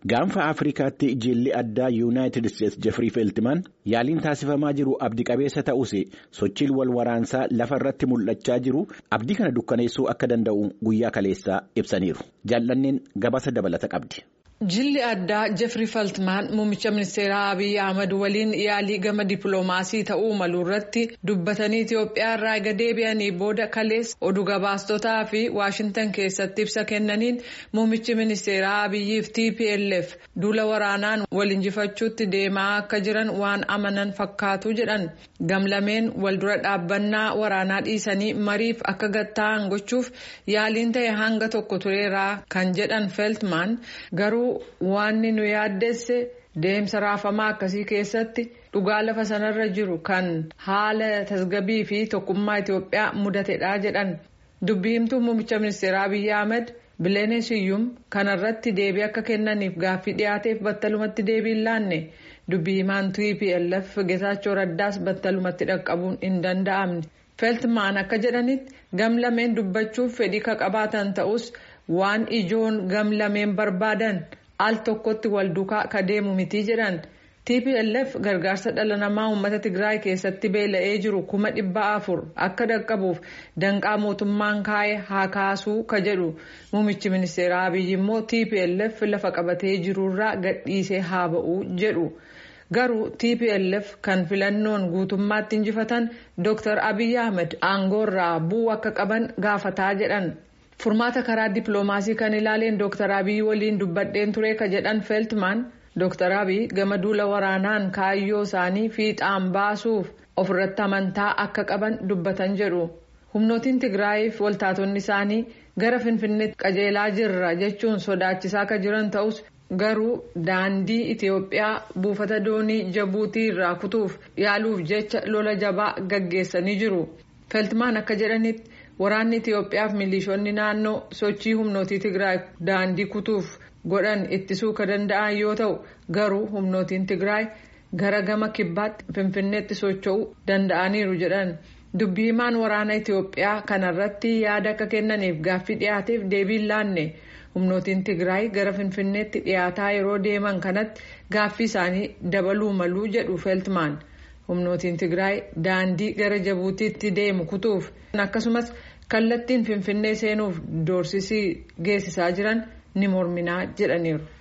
Gaanfa Afrikaatti jilli addaa Yuunaayitid Isteetsi Jeffrey Feltimaan yaaliin taasifamaa jiru abdii qabeessa ta'us sochiin wal waraansaa lafa irratti mul'achaa jiru abdii kana dukkaneessuu akka danda'u guyyaa kaleessaa ibsaniiru. Jaallanneen gabaasa dabalata qabdi. Jilli addaa Jeffrey Feltmaan muummicha ministeeraa Abiy Ahmad waliin yaalii gama dippiloomaasii ta'uu malu irratti dubbatanii Itoophiyaa irraa ega deebi'anii booda kaleessa oduu gabaastotaa fi Waashintan keessatti ibsa kennaniin muummichi ministeeraa Abiyyiif TPLF duula waraanaan wal injifachuutti deemaa akka jiran waan amanan fakkaatu jedhan gamlameen waldura dhaabbannaa waraanaa dhiisanii mariif akka gatta'an gochuuf yaaliin ta'e hanga tokko tureeraa kan jedhan Feltmaan garuu. Waanni nu yaaddesse deemsa raafamaa akkasii keessatti dhugaa lafa sanarra jiru kan haala tasgabbii fi tokkummaa Itoophiyaa mudatedha jedhan dubbii himtuu muummicha ministeeraa Abiyyi Ahmed Bileenee Siyyum kanarratti deebii akka kennaniif gaaffii dhiyaateef battalumatti deebii hin laanne dubbii himaan TPLF Geetaachoo Raddaas battalumatti dhaqqabuun hin danda'amne. Feltmaan akka jedhanitti gamlameen dubbachuuf fedhii ka qabaatan ta'us waan ijoon gamlameen barbaadan al tokkotti wal duukaa ka deemu miti jedhan tplf gargaarsa dhala namaa uummata tigraay keessatti beela'ee jiru kuma dhibba afur akka dhaqqabuuf danqaa mootummaan kaa'e haa kaasuu ka jedhu muummichi ministeeraa abiyyi immoo tplf lafa qabatee jirurraa gadhiisee haa ba'uu jedhu. garuu tplf kan filannoon guutummaatti injifatan dr abiy ahmed aangoorraa bu'uu akka qaban gaafataa jedhan. furmaata karaa dippiloomaasii kan ilaaleen dr abiy waliin dubbadheen ture ka jedhan feeltmaan dr abiy gama duula waraanaan kaayyoo isaanii fiixaan baasuuf ofirratti amantaa akka qaban dubbatan jedhu humnootiin tigraayiif waltaatonni isaanii gara finfinneetti qajeelaa jirra jechuun sodaachisaa akka jiran ta'us garuu daandii itiyoophiyaa buufata doonii jabuutii irraa kutuuf yaaluuf jecha lola jabaa gaggeessanii jiru feeltmaan akka jedhanitti. waraanni itiyoophiyaaf milishoonni naannoo sochii humnootii tigraay daandii kutuuf godhan ittisuu ka danda'an yoo ta'u garuu humnootiin tigraay gara gama kibbaatti finfinneetti socho'uu danda'aniiru jedhan dubbii himaan waraana itiyoophiyaa kanarratti yaada akka kennaniif gaaffii dhiyaateef deebii laanne humnootiin tigraay gara finfinneetti dhiyaataa yeroo deeman kanatti gaaffii isaanii dabaluu maluu jedhu feeltmaan. humnootiin tigraay daandii gara jabuutiitti deemu kutuuf akkasumas kallattiin finfinnee seenuuf doorsisii geessisaa jiran ni morminaa jedhaniiru.